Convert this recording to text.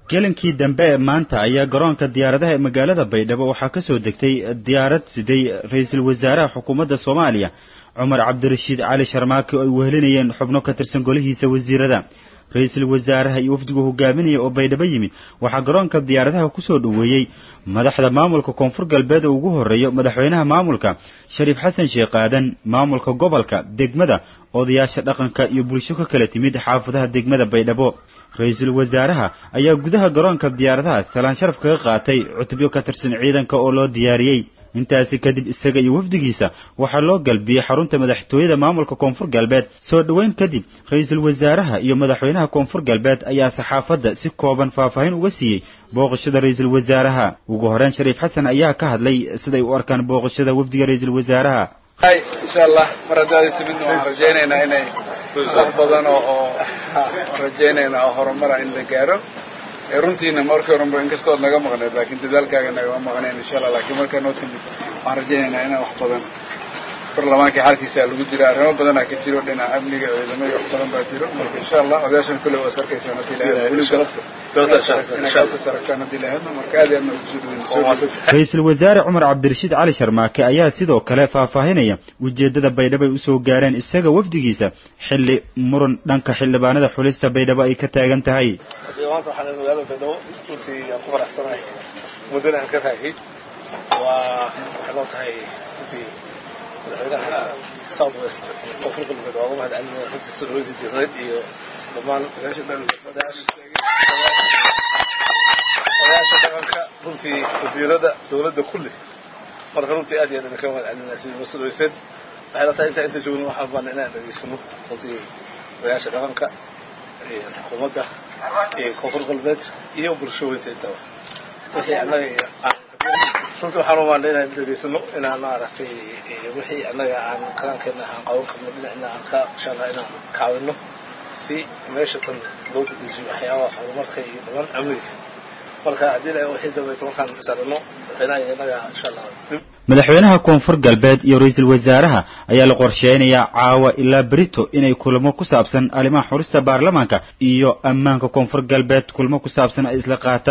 gelinkii dambe ee maanta ayaa garoonka diyaaradaha ee magaalada baydhabo waxaa ka soo degtay diyaarad siday ra-iisul wasaaraha xukuumadda soomaaliya cumar cabdirashiid cali sharmaake oo ay wehelinayeen xubno ka tirsan golihiisa wasiirada ra-iisul wasaaraha iyo wafdigu hogaaminaya oo baydhabo yimid waxaa garoonka diyaaradaha kusoo dhoweeyey madaxda maamulka koonfur galbeed oo ugu horreeyo madaxweynaha maamulka shariif xasan sheekh aadan maamulka gobolka degmada odayaasha dhaqanka iyo bulsho ka kala timid xaafadaha degmada baydhabo ra-iisul wasaaraha ayaa gudaha garoonka diyaaradaha salaan sharaf kaga qaatay cutubyo ka tirsan ciidanka oo loo diyaariyey intaasi kadib isaga iyo wafdigiisa waxaa loo galbiyey xarunta madaxtooyada maamulka koonfur galbeed soo dhoweyn kadib ra-iisul wasaaraha iyo madaxweynaha koonfur galbeed ayaa saxaafadda si kooban faahfaahin uga siiyey booqashada ra-iisul wasaaraha ugu horeyn shariif xasan ayaa ka hadlay siday u arkaan booqashada wafdiga ra-iisul wasaaraha insha allah mar haddaad timidna waan rajaynaynaa inay wax badan oo oo rajaynaynaa oo horumara in la gaaro runtiina markii horanba inkastood naga maqneed laakiin dadaalkaaga nagama maqneen insha allah laakiin markaa noo timid waxaan rajaynaynaa inaan wax badan barlamaankii xalkiisa lagu jira arrimo badanaa ka jiro dhinaca amniga ciidamada wax badan baa jiro marka insha allah odayaashan kule waa sarkaysaan hadii ra-iisul wasaare cumar cabdirashiid cali sharmaake ayaa sidoo kale faahfaahinaya ujeeddada baydhabo ay usoo gaareen isaga wafdigiisa xilli muran dhanka xildhibaanada xulista baydhabo ay ka taagan tahay maanta waxaan magaalada baydhabo runtii aan ku faraxsanahay muddana aan ka raagay waa waxay noo tahay runtii madaxweynaha south west koonfur galbeed waa uga mahad celinaya runtii soo dhaweynta diiqadeed iyo dhammaan odayaasha dhaqanka runtii wasiirada dowladda kulli marka runtii aad iyo aad idinka mahad celinaya sidii noo soo dhaweyseen waxay la tahay intaa inta joogno waxaan baana inaan dhageysano runtii odayaasha dhaqanka xukuumadda iyo koonfur galbeed iyo bulshooyinta intaba wixii annaga runtii waxaan umaana inaan dhageysano inaan maaragtay wixii annaga aan kalaankeena aan qaban karno dhinacna aan ka insha allah inaan kaawino si meesha tan loo dedejiyo waxyaabaha horumarka iyo dhamaan amniga marka haddii la wixii dambeeto markaan isarano madaxweynaha iyo innaga insha allah madaxweynaha koonfur galbeed iyo ra-iisul wasaaraha ayaa la qorsheynayaa caawa ilaa berito inay kulamo ku saabsan arrimaha xurista baarlamaanka iyo ammaanka koonfur galbeed kulmo ku saabsan ay isla qaataan